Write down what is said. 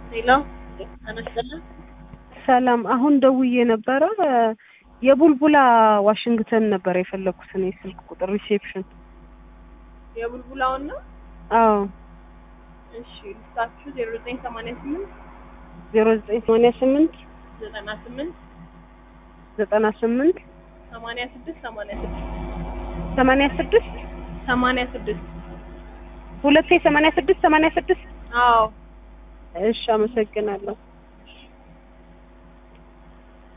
ሄሎ አነስተልን ሰላም፣ አሁን ደውዬ ነበረ። የቡልቡላ ዋሽንግተን ነበር የፈለኩት እኔ ስልክ ቁጥር ሪሴፕሽን። የቡልቡላውን ነው። አዎ እሺ ልስታችሁ ዜሮ ዘጠኝ ሰማንያ ስምንት ዜሮ ዘጠኝ ሰማንያ ስምንት ዘጠና ስምንት ዘጠና ስምንት ሰማንያ ስድስት ሰማንያ ስድስት ሰማንያ ስድስት ሰማንያ ስድስት ሁለቴ ሰማንያ ስድስት ሰማንያ ስድስት አዎ እሺ፣ አመሰግናለሁ።